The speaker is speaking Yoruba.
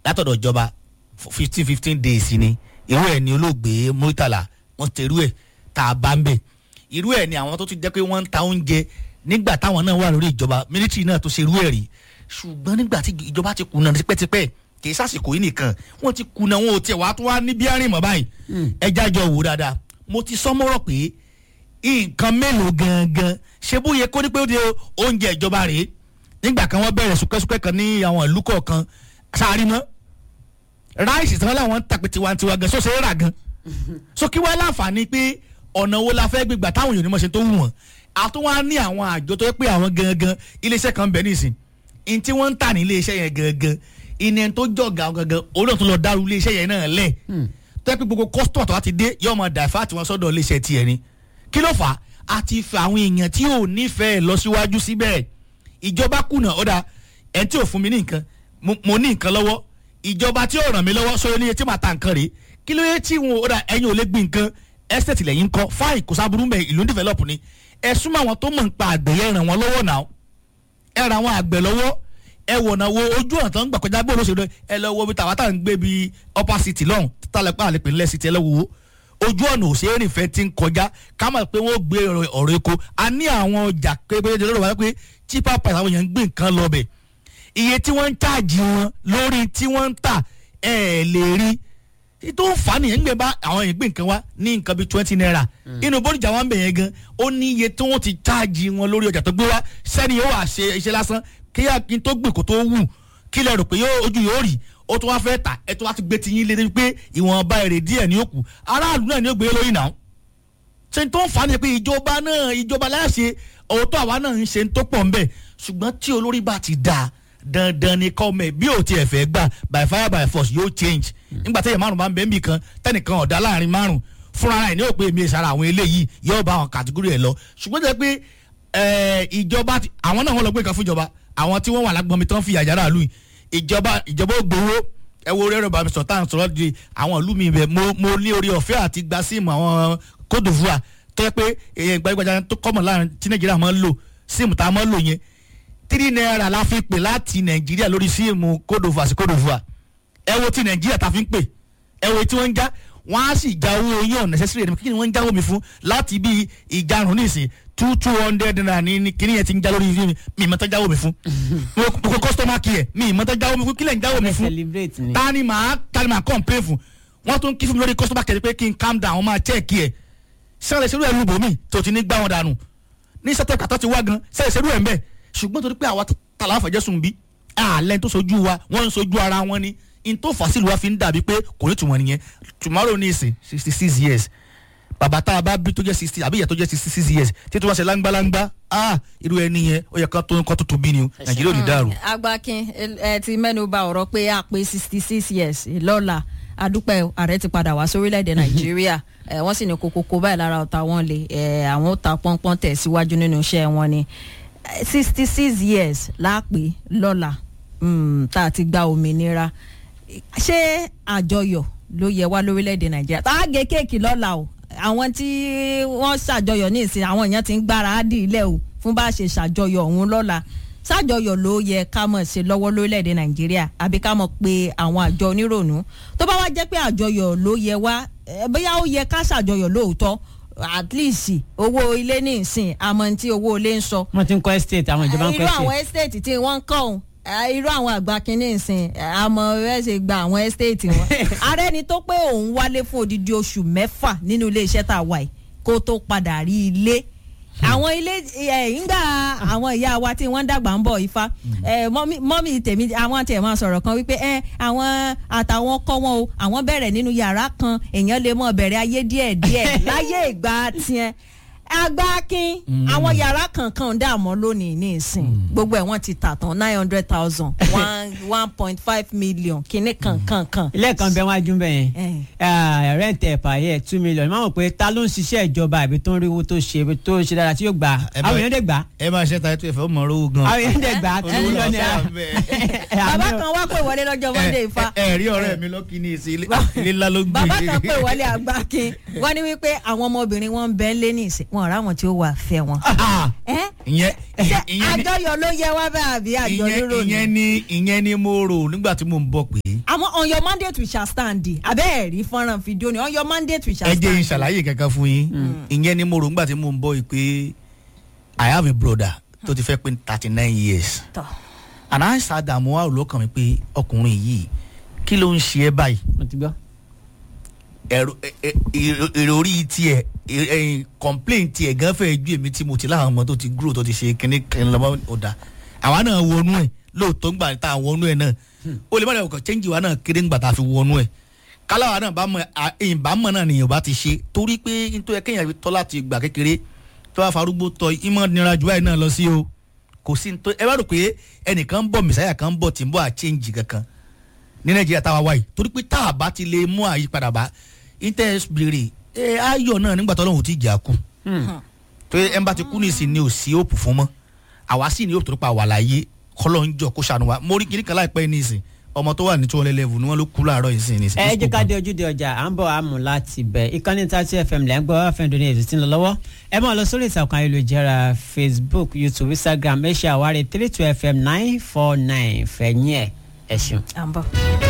látọ̀dọ̀ ìjọba fifteen fifteen days ni irú ẹ̀ ni olóògbé Murtala wọ́n ti irú ẹ̀ tá a bá ń bẹ̀ irú ẹ̀ ni àwọn tó ti jẹ́ pé wọ́n ń ta oúnjẹ nígbà táwọn náà wà lórí ìjọba mílítírì náà tó ṣe irú ẹ̀ rí ṣùgbọ́n nígbà tí ìjọba ti kùnà tipẹ́tipẹ́ kì í sàsìkò yìí nìkan wọ́n ti kùnà wọn ò tiẹ̀ wá tó wá ní bí arìn mọ́ báyìí ẹja jọ wò dáadáa mo ti sọ mọ́rọ̀ pé nǹkan mélòó gangan ṣé bó yẹ kó ní pé ó di oúnjẹ ìjọba rèé nígbà kan wọ́n bẹ̀rẹ̀ súkẹ́súkẹ́ kan ní àwọn ìlú kọ̀ọ̀kan sáré mọ́ ráìsì tí wọ́n láwọn ń tàpé tiwantiwa gan sóṣe é rà gan so kí wọ́n láǹfààní pé ọ̀nà wo la fẹ́ gbégbà táwọn èèyàn ní mọ̀ ṣe tó wù wọ́n àtúwọ́n á ní àwọn àjọ tó yẹ pé àwọn gangan iléeṣẹ́ kan bẹ̀ nísìn in tí wọ́n ń tà ní iléeṣẹ́ yẹn gangan ìní tó jọ̀gà gangan olóò tó lọ dárú iléeṣẹ́ yẹn náà lẹ̀ tó yẹ pé gbogbo kọ́sítọ̀ tó wá ti dé yóò máa dàfà tí wọ́n sọ́dọ̀ iléeṣẹ́ tiẹ̀ ni kí ló fà á a ti fẹ́ àwọn èèyàn tí ò nífẹ̀ẹ́ lọ síwájú síbẹ̀ ìjọba kùnà ọ̀dà ẹ̀ tí ò fún mi ní nǹkan mo ní nǹkan lọ́wọ́ ìjọba tí ò ràn mí lọ́wọ́ sọ ní etí màá ta nǹkan rèé kí ló yẹ tí wọn ọ̀dà ẹ̀yin ò lè gbin nǹkan estate lẹ́yìn kọ́ fáì kò sábúrú mẹ́ ìlú develop ni ẹ súnmọ́ àwọn tó mọ̀ nípa àgbẹ̀ yẹn ràn wọ́n lọ́wọ́ náà ẹ ràn àwọn àgbẹ̀ lọ́wọ́ ẹ wọ̀nà wo ojú ọ̀nà tó ń gbà kọjá bó ló ṣe ẹ lọ wo bí tàwa tá à ń gbé bí upper city lọ́hùn tálẹ̀ pààlẹ́ pè ńlẹ̀ city ẹ lọ wo ojú ọ̀nà òṣèré ìfẹ́ ti ń kọjá ká mọ̀ pé wọ́n gbé ọ̀rọ̀ epo a ní àwọn ọjà pépé lọ́rọ̀ wáyé pé cheaper price àwọn èèyàn ń gbé nǹkan lọ bẹ̀ iye tí wọ́n ń cháàjì wọn lórí tí wọ́n ń tà ẹ̀ lè rí tó ń fà á nìyẹn nígbà bá àwọn èèyàn gbé nǹkan wá ní nǹkan bíi twenty naira inú bóríjà wọn bẹ̀ yẹn gan ó ní iye tí wọ́n ti cháàjì wọn lórí ọjà tó gbé wá sẹ́ni yóò wá ṣe iṣẹ́ lásán kí kí n tó gbìn kó tó wù kí lẹ rò pé ojú yóò rí ó tún wá fẹ́ tà ẹ tún wá ti gbé ti yín lé débi pé ìwọ̀nba èrè díẹ̀ ní òkú aráàlú náà ni ó gbé lórí náà ṣe tó ń fà á nìyẹn pé ìjọba náà ìjọba láṣẹ òótọ́ àwa náà ń ṣe tó pọ̀ ńbẹ̀ ṣùgbọ́n tí olórí bá ti dáa dandan ni kọ́ mẹ́ bí ò tiẹ̀ fẹ́ gbà by fire by force yóò change nígbà tẹ́yẹ̀ márùn bá ń bẹ́ẹ̀ nbì kan tẹ́nìkan ọ̀dà láàrin márùn fúnra ẹ̀ ní òpè mi ìsara àwọn eléyìí yóò bá àwọn kàtígórì ẹ̀ lọ ṣùgbọ́n jẹ́ pé ìjọba àwọn náà wọ́n lọ gbé nǹkan fún ìjọba àwọn tí wọ́n wà lágbọ́nmi tán fi àjàrà lù ìjọba ìjọba ò gbowó ẹ wo rẹ́rọ̀ bàbá sọ̀tà ń sọ̀rọ̀ di àwọn ìlú mi bẹ̀ mo ní orí ọ̀fẹ́ àti gba síìmù àwọn Côte d'Ivoire tó yẹ pé èyàn gbajúgbajà tó kọ́mọ̀ láàrin tí Nàìjíríà máa ń lò síìmù tá a máa ń lò yẹn tírí náírà la fi pè láti Nàìjíríà lórí síìmù Côte d'Ivoire sí Côte d'Ivoire ẹ wo ti Nàìjíríà ta fi ń pè ẹ wo tí wọ́n ń já wọ́n á sì já owó yín ọ̀nà necessary ẹni kí ni wọ́n ń jáwó mi fún láti bí ìjarun nísìn two two hundred naira ní kíní yẹn ti ń já lórí mi mi ìmọ̀tọ́ jáwó mi fún mo kó customer care mi ìmọ̀tọ́ jáwó mi fún kílẹ̀ ń jáwó mi fún ta ni màá ta ni màá complain fún wọ́n tún kí fún mi lórí customer care pé kí n calm down wọ́n máa check ẹ̀ sẹ́rẹ̀ ṣerú ẹ̀ lùbọ̀ mi tó ti ní gbá wọn dànù ní sẹ́tẹ̀ kàtọ́ ti wá gan sẹ́rẹ̀ ṣerú ẹ̀ ń bẹ̀ ṣùgbọ́n torí pé àwa tàlà àfẹ̀jẹ̀sùn bí àlẹ́ tó sojú wa wọ́n ń sojú ara wọn ni in tó fà sílùú wa fi ń dàbí pé kò ní tùmọ̀ nìyẹn tomorrow ní ìsìn sixty six years bàbá tá a bá bí tó jẹ́ sixty àbí ìyá tó jẹ́ sixty six years tí tó wá ṣe láńgbáláńgbá ah irú ẹni yẹn ó yẹ ká tó nǹkan tuntun bí ni o nàìjíríà ò ní dàrú. agbakin ẹ ti mẹ́nu bà ọ̀rọ̀ pé a pé sixty six years lọ́la adúpẹ́ ààrẹ ti padà wá sórílẹ̀‐èdè nàìjíríà wọ́n sì ní kokoko báyìí lára ọ̀tá wọn lè àwọn ó ta pọ́npọ́n tẹ̀ síwájú nínú iṣẹ́ wọn ni sixty six years láàpẹ́ lọ́la tá a ti gba òmìnira ṣé àjọyọ̀ ló yẹ wá lórílẹ̀‐èdè nàìjíríà tá a gé kéèkì lọ́la o àwọn tí wọ́n ṣàjọyọ̀ ní ìsìn àwọn èèyàn ti ń gbára á dì ilẹ̀ o fún bá a ṣe ṣàjọyọ̀ ọ̀hún lọ́la ṣàjọyọ̀ ló yẹ ká mọ̀ ṣe lọ́wọ́ lórílẹ̀‐èdè nàìjíríà àbí ká mọ̀ pé àwọn àjọ onírònú tó bá wá jẹ́ pé àjọyọ̀ ló yẹ wá bóyá ó yẹ ká ṣàjọyọ̀ lóòótọ́ at least owó ilé ní ìsìn àmọ́ tí owó ilé ń sọ. wọ́n ti ń kọ́ estate àwọn ìjọba ń kọ́ estate. irú àwọn estate tí wọ́n ń kọ́ ọ̀hún irú àwọn àgbà kínní ìsìn àmọ́ ẹ ṣe gba àwọn estate wọn. ààrẹ ni tó pé òun wálé fún odidi oṣù mẹ́fà nínú iléeṣẹ́ tá a wà yìí kó tó padà rí ilé àwọn ilé ìgbà àwọn ìyá wa tí wọ́n dàgbà ń bọ̀ ifá mọ́mí tèmi àwọn tiẹ̀ máa sọ̀rọ̀ kan wípé àwọn àtàwọn kọ́ wọn o àwọn bẹ̀rẹ̀ nínú yàrá kan èèyàn lè mọ̀ bẹ̀rẹ̀ ayé díẹ̀ díẹ̀ láyé ìgbà tiẹ̀ agbákin àwọn yàrá kankan dààmú lónìí ní ìsìn gbogbo ẹ̀ wọ́n ti tà tán nine hundred thousand one one point five million kìíní kankan kan. ilé kan bẹ wájú bẹ yẹn rent ẹ̀pà yẹ two million máa mọ̀ pé ta ló ń ṣiṣẹ́ ìjọba àbí tó ń rí owó tó ṣe tó ṣe dára tí yóò gbà àwọn èèyàn dẹ̀ gbà. ẹ máa ṣe ta ètò ìfẹ́ mọ̀ owó gan. àwọn èèyàn dẹ̀ gbà two million naira. bàbá kan wá pè wọlé lọ́jọ́ monday ifá. ẹ rí ọ̀rẹ́ mi lọ́kì ní ìsìn ilé ńlá ló gbé. bàbá kan pè wọlé àgbákin wọ́n ní wípé àwọn ọmọbìnrin wọn ń bẹ ń lé ní ìsìn wọn wọn ọ̀rá wọn tí ó wà fẹ́ wọn. Ah, ẹ́ ìyẹn ṣé ìyẹn ni- àjọyọ̀ ló yẹ wá bá àbí àjọ ìyẹn lérò ìyẹn ni. ni ìyẹn ni mo rò nígbà tí mo ń bọ̀ pé àmọ́ on your mandate we shall stand abẹ́ ẹ̀rí fọ́nrán fídíò ni on your mandate we shall ẹ stand. jẹ́ n ṣàlàyé kankan fún yín ìyẹn ni mo rò nígbà tí mo ń bọ̀ yìí pé I have a brother tó ti fẹ́ pé thirty nine years tọ́ and I sat down mo wá rò lọ́kàn mi pé ọkùnrin yìí kí ló ń ṣe ẹ́ báyìí mo ti gbọ́. ẹ̀rọ ẹ- ẹ- èrò- èrò orí tiẹ̀ ẹ- ẹ̀yìn complain tiẹ̀ gan fẹ́ ju èmi tí mo ti láwọn ọmọ tó ti grow tó ti ṣe kíní kíní lọ́mọ ọ̀dà àwa náà wọnú ẹ̀ lóòótọ́ ńgbà tá a wọnú ẹ̀ náà ó lè má dẹ̀ ọkọ̀ change wa náà kéré ńgbà tá a fi wọnú ẹ̀ káláwa náà bá mọ à- èyìn bá mọ̀ náà nìyẹn bá ti ṣe torí pé nítorí ẹ kéèyàn fi tọ́ láti gbà kékeré tó bá farúgbó tọ ìmọ̀ nira jù báyìí náà lọ sí o kò sí nítorí ẹ bá rò pé ẹnìkan ń bọ̀ mẹ̀sáyà kan ń bọ̀ tí ń bọ̀ à change kankan ní nàìjíríà táwa wáyé torí pé tá a bá ti lè mú àyípadà bá interest béèrè ẹ ayọ̀ náà nígbà tó lóun ti jà kú tó yẹ ẹnba ti kú nísìn ni ò sí òpù fún mọ́ àwa sì ní òpù tó pa wà láyé kọ́lọ́ ń jọ kó ṣàánú wa mo rí kiri kan láìpẹ́ nísìn ọmọ tó wà ní two hundred level ni wọ́n ló kú láàárọ̀ yìí sìn nísìn. ẹ jẹ́ ká dé ojúde ọjà à ń bọ̀ àmú láti bẹ̀ ìkànnì tàti fm lẹ́ ń gbọ́ fm doni ètò tí ń lọ lọ́wọ́ ẹ máa lọ sórí ìtàkùn ayélujára facebook youtube instagram ẹ ṣe àwárí three two fm nine four nine fẹ̀yìn ẹ̀ ẹ̀ ṣeun. à ń bọ̀.